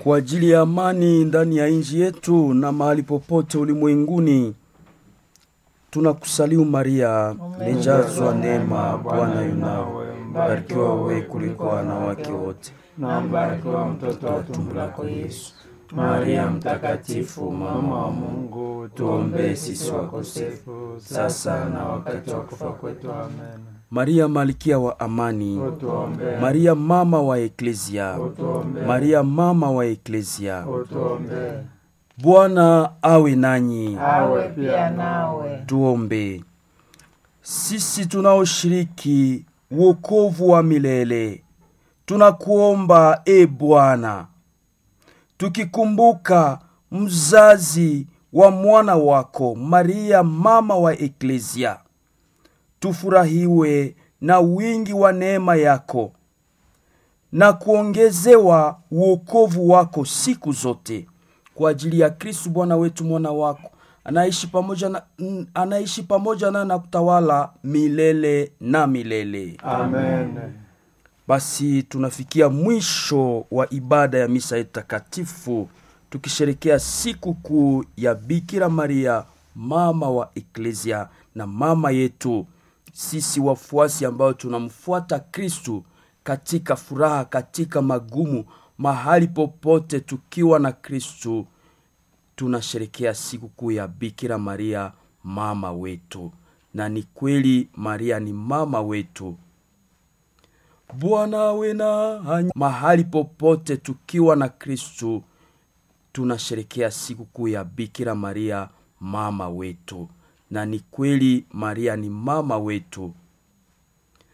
kwa ajili ya amani ndani ya nchi yetu na mahali popote ulimwenguni. Tunakusalimu Maria, umejazwa neema, Bwana yunawe, mbarikiwa wewe kuliko wanawake wote, na mbarikiwa mtoto wa tumbo lako Yesu. Maria mtakatifu, mama wa Mungu, tuombee sisi wakosefu, sasa na wakati wa kufa kwetu. Amen. Maria malkia wa amani, Utuombee, Maria mama wa Eklezia, utuombee, Maria mama wa Eklezia. utuombee. Bwana awe nanyi. Awe pia nawe. Tuombe. Sisi tunaoshiriki wokovu wa milele, tunakuomba e Bwana, tukikumbuka mzazi wa mwana wako Maria mama wa Eklezia, tufurahiwe na wingi wa neema yako na kuongezewa wokovu wako siku zote kwa ajili ya Kristu Bwana wetu mwana wako anaishi pamoja na, n- anaishi pamoja na na kutawala milele na milele. Amen. Basi tunafikia mwisho wa ibada ya misa yetu takatifu tukisherekea siku kuu ya Bikira Maria mama wa Eklezia na mama yetu sisi wafuasi ambao tunamfuata Kristu katika furaha, katika magumu, mahali popote tukiwa na Kristu tunasherekea siku kuu ya Bikira Maria mama wetu, na ni kweli Maria ni mama wetu. Bwana awe nanyi. Mahali popote tukiwa na Kristu tunasherekea siku kuu ya Bikira Maria mama wetu, na ni kweli Maria ni mama wetu.